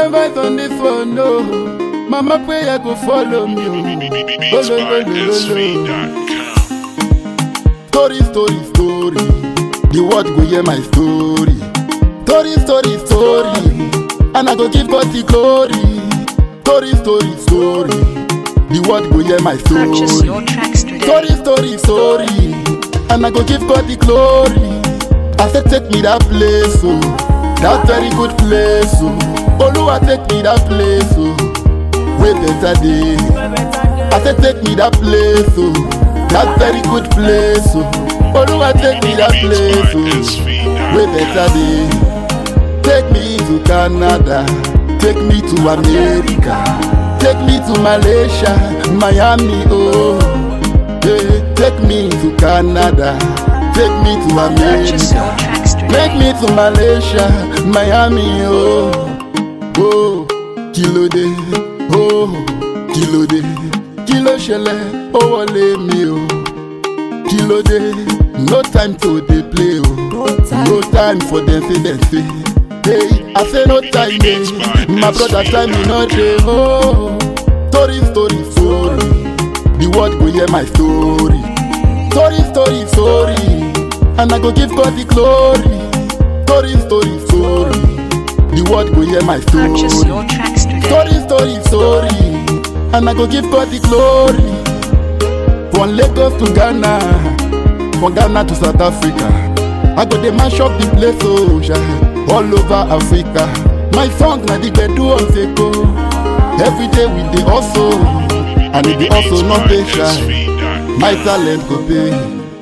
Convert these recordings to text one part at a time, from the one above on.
Different vibes on this one, no. Mama prayer go follow me. oh. Oh, lo, lo, lo, lo, lo. Story, story, story. The world go hear my story. Story, story, story. And I go give God the glory. Story, story, story. The world go hear my Purchase story. your tracks today. Story, story, story. And I go give God the glory. I said, take me that place, oh. That very good place, oh. Oluwa, take me that place, oh. Way better day. I said, take me that place, oh. That very good place, oh. Oluwa, take me that place, oh. Way better day. Take me to Canada. Take me to America. Take me to Malaysia, Miami, oh. Yeah, take me to Canada. Take me to Purchase your America. tracks today. Take me to Malaysia, Miami, oh. Oh, kílódé, oh, kílódé, kí ló ṣẹlẹ̀, ó wọlé mi o. Kílódé, no time to dey play o. No time for dem say dem say. Hey, I say no time dey, my brother time me no dey oh. Story, story, story, the world go hear my story. Story, story, story, and I go give God the glory. Story, story, story, the world go hear my story. Purchase your tracks today. Story, story, story, and I go give God the glory. From Lagos to Ghana, from Ghana to South Africa, I go dey mash up the place oh, yeah, all over Africa. My song na the gbedu on Seko. Every day we dey hustle, and if the hustle no pay shy, my talent go pay.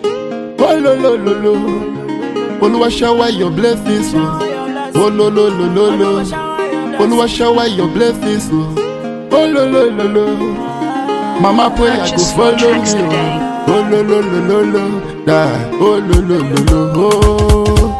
Oh lo lo lo lo, Oluwa shower your blessings oh. Oh lo lo lo lo lo, Oluwa shower your blessings oh. Oh lo lo lo lo. Mama pray I go Purchase follow your tracks me. today. Oh Oh, lo lo lo lo lo. Da. Oh lo lo lo lo. Oh.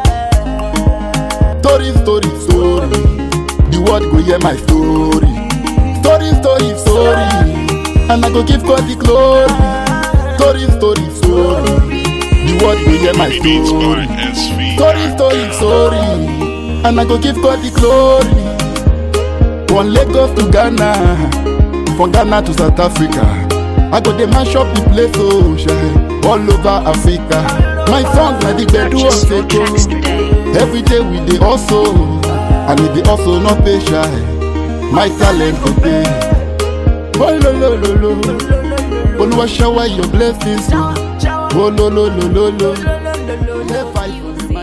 Story story story. The world go hear my story. Story story story. And I go give God the glory. Story story story. The world go hear my story. Story, story, story. And I go give God the glory. From Lagos to Ghana, from Ghana to South Africa. I go dey mash up the place, oh, shine, all over Africa. My song na the gbedu of Purchase your tracks Seko. today. Every day we dey hustle, and if the hustle no pay shy, my talent go pay. Oh lo lo lo lo, Oluwa shower your blessings, oh. Oh lo lo lo lo lo. Never